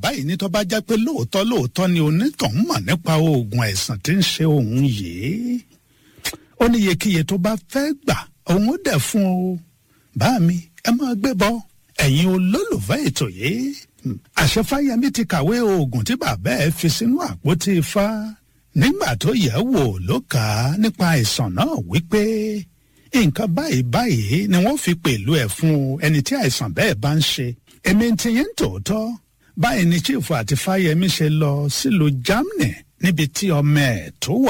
báyìí ní tó bá jẹ́ pé lóòótọ́ lóòótọ́ ni onítọ̀hún mọ̀ nípa oògùn àìsàn tí ń ṣe òun yìí ó ní iyekíye tó bá fẹ́ gbà òun ó dẹ̀ fún o bá mi ẹ máa gbé bọ́ ẹ̀yin olólùfẹ́ ètò yìí àṣẹ fáyemí ti kàwé oògùn tí bàbá ẹ fi sínú àpótí ifá nígbà tó yẹ̀ wò ló kà á nípa àìsàn náà wípé nǹkan báyìí báyìí ni wọ́n fi pẹ̀lú ẹ̀ fún ẹni tí àìsàn bẹ́ẹ̀ bá ń ṣe èmi ti yẹn tòótọ́ báyìí ni chief àti fáyemí ṣe lọ sílùú germany níbi tí ọmọ ẹ̀ tó wà